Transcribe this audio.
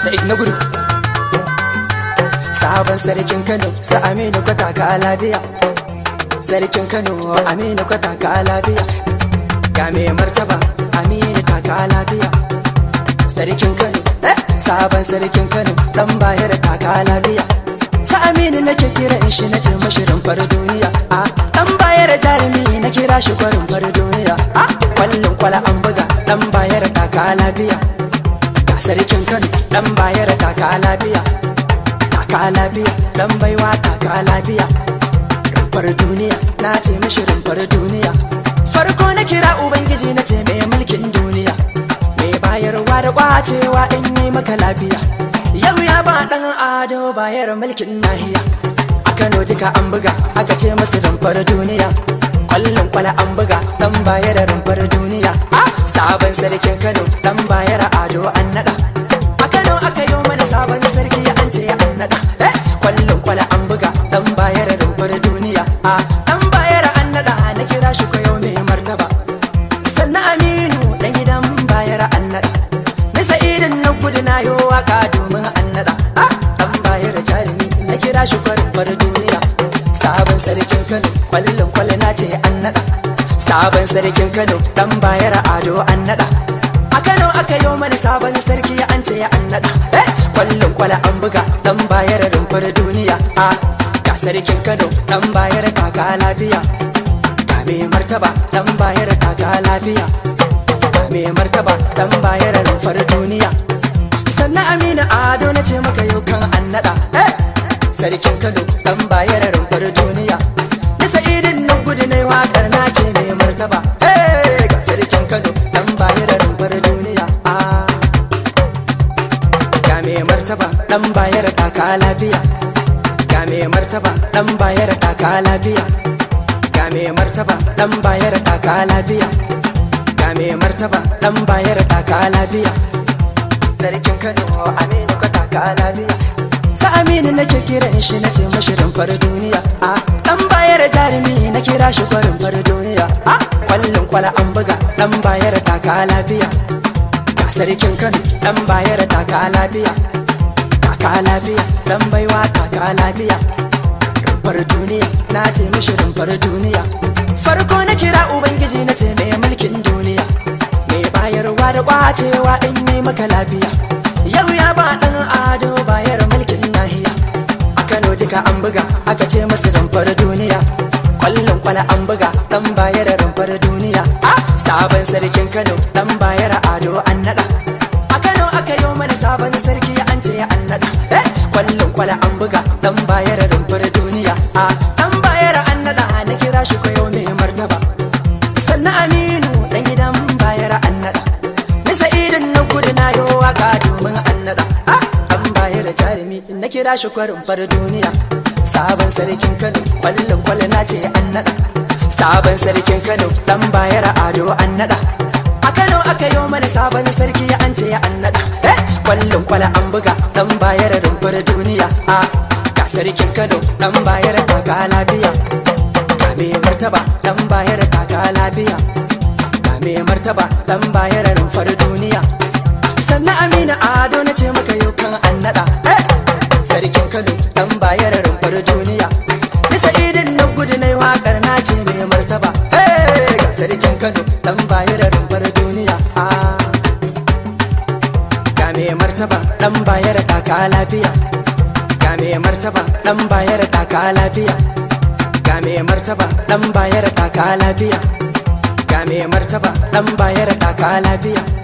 Sa'id na gudu Sabon sarkin Kano sa Aminu kwata ka lafiya Sarkin Kano Aminu kwata ka lafiya Ga mai martaba Aminu ta ka lafiya Sarkin Kano eh, Sabon sarkin Kano dan bayar ta ka lafiya Sa Aminu nake kiran shi na ce mashirin far duniya a dan bayar jarumi na kira shi kwarin far duniya a kwallon kwala an buga dan bayar ta ka lafiya Ga sarkin Kano dan bayar ta ka lafiya taka lafiya dan baiwa taka lafiya rumfar duniya na ce mishi rumfar duniya farko na kira ubangiji na ce mai mulkin duniya mai bayarwa da kwacewa in yi maka lafiya yau ya ba dan ado bayar mulkin nahiya a kano duka an buga aka ce masu rumfar duniya kwallon kwala an buga dan bayar rumfar duniya ah sabon sarkin kano dan bayar ado an nada a kano aka yi mana sabon sarki an ce an nada eh kwallon kwala an buga dan bayar rumfar duniya a dan bayar an nada na kira shi ko yau mai martaba sannan aminu dan gidan bayar an nada ni sa'idin na gudu na yo waka domin an nada a dan bayar jarumi na kira shi ko rumfar duniya sabon sarkin kano kwallon kwala na ce an nada sabon sarkin kano dan bayar ado an nada a kano aka yi mana sabon sarki an ce an nada eh kwallon kwala an buga dan bayar rumfar duniya a ga sarkin kano dan bayar kaka lafiya ga mai martaba dan bayar kaka lafiya ga mai martaba dan bayar rumfar duniya sannan amina ado na ce maka yau kan an nada eh sarkin kano dan bayar rumfar duniya ni sa'idin nan gudu na wakar na ce mai martaba eh ga sarkin kano dan bayar rumfar duniya ah ga mai martaba dan bayar kaka lafiya ga mai martaba dan bayar kaka lafiya ga mai martaba dan bayar kaka lafiya ga mai martaba dan bayar kaka lafiya sarkin kano aminu ka taka lafiya sa aminu nake kiran shi na ce mashi rumfar duniya a dan bayar jarumi na kira shi kwarin far duniya a kwallon kwala an buga dan bayar taka lafiya ga sarkin kano dan bayar taka lafiya taka lafiya dan baiwa taka lafiya rumfar duniya na ce mishi rumfar duniya farko na kira ubangiji na ce mai mulkin duniya mai bayarwa da kwacewa in yi maka lafiya yau ya ba dan ado bayar mulkin nahiya a kano duka an buga aka ce masu rumfar duniya kwallon kwala an buga dan bayar rumfar duniya a sabon sarkin kano dan bayar ado an nada a kano aka yi mana sabon sarki an ce an nada eh kwallon kwala an buga dan bayar rumfar duniya a dan bayar an nada na kira shi ko yau mai martaba sannan aminu dan gidan bayar an nada ni sa'idin na gudu na yo waka domin an nada ah an bayar jarumi na kira shi kwarin far duniya sabon sarkin kano kwallon kwalla na ce an nada sabon sarkin kano dan bayar ado an nada a kano aka yi mana sabon sarki an ce an nada eh kwallon kwala an buga dan bayar rumfar duniya a ga sarkin kano dan bayar kaka lafiya ga mai martaba dan bayar kaka lafiya ga mai martaba dan bayar rumfar duniya sannan amina ado na ce maka yau kan an nada eh sarkin kano dan bayar rumfar duniya ni sa'idin na gudu na wakar na ce mai martaba eh ga sarkin kano dan bayar rumfar duniya ah ga mai martaba dan bayar kaka lafiya ga mai martaba dan bayar kaka lafiya ga mai martaba dan bayar kaka lafiya ga mai martaba dan bayar kaka lafiya